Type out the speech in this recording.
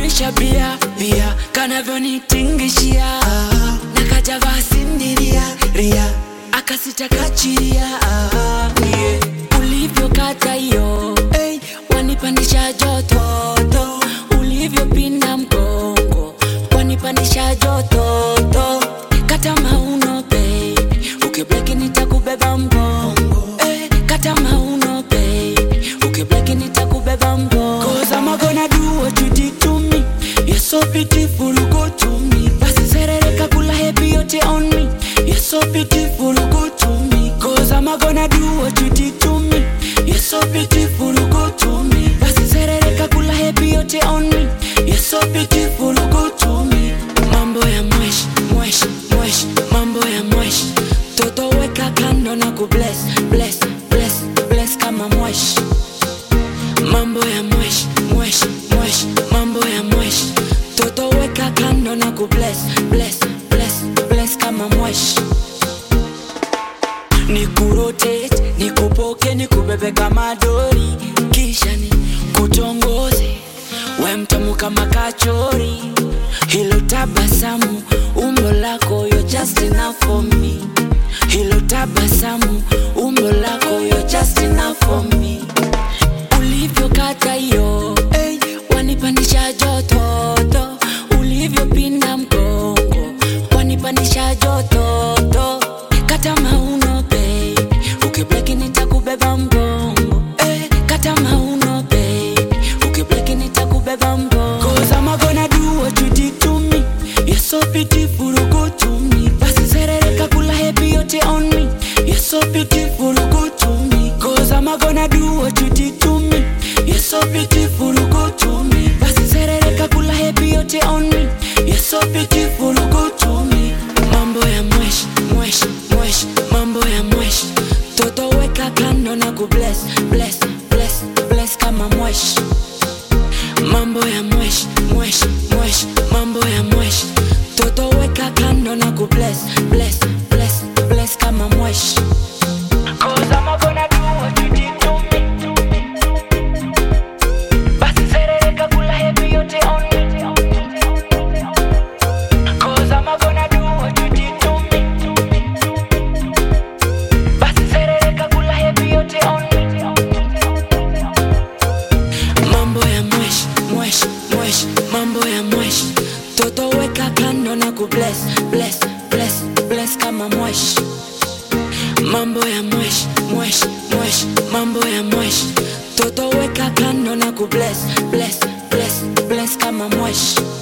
kanipandisha bia bia kanavyonitingishia na kajavaa sindiria ria akasitakachiria yeah. ulivyokata hiyo hey, wanipandisha jototo ulivyopinda mgongo wanipandisha jototo kata mauno baby ukibleki nitakubeba mgongo hey, kata mauno baby ukibleki nitakubeba mgongo Cause I'm gonna do what you did to me You're so beautiful, go to me Basi serereka kula happy yote on me You're so beautiful, go to me Cause I'm gonna do what you did to me You're so beautiful, go to me Basi serereka kula happy yote on me You're so beautiful, go to me Mambo ya mwesh, mwesh, mwesh Mambo ya mwesh Toto weka kando na kubless, bless, bless, bless kama mwesh mambo ya mwesh mwesh mwesh mambo ya mwesh toto weka kando na kubless bless bless bless kama mwesh nikurotate nikupoke nikubebe kama dori kisha ni kutongoze we mtamu kama kachori hilo tabasamu umbo lako yo just enough for me hilo tabasamu umbo lako yo just enough for me ulivyokata hiyo hey, wanipandisha jototo ulivyopinda mgongo wanipandisha jototo kata mauno baby ukibleki nitakubeba mgongo hey, kata mauno baby ukibleki nitakubeba mgongo Cause I'm gonna do what you did to me You're so beautiful, go to me Basi serereka kula happy yote on me You're so beautiful, go to me Cause I'm gonna do what you did to me You're so beautiful, go to me Basi serereka kula happy yote on me You're so beautiful, go to me Mambo ya mwesh, mwesh, mwesh Mambo ya mwesh Toto weka kando na kubless, bless, bless, bless kama mwesh mambo ya mwesh mwesh mwesh mambo ya mwesh toto weka kando na kubless bless bless bless kama mwesh Cause I'm gonna do what you did to me. Basi serereka kula happy yote on me. Cause I'm gonna do what you did to me. Basi serereka kula happy yote on me. mambo ya mwesh mwesh mwesh mambo ya mwesh toto weka kando na kubless bless bless bless kama mwesh mambo ya mwesh mwesh mwesh mambo ya mwesh toto weka kando na kubless bless bless bless kama mwesh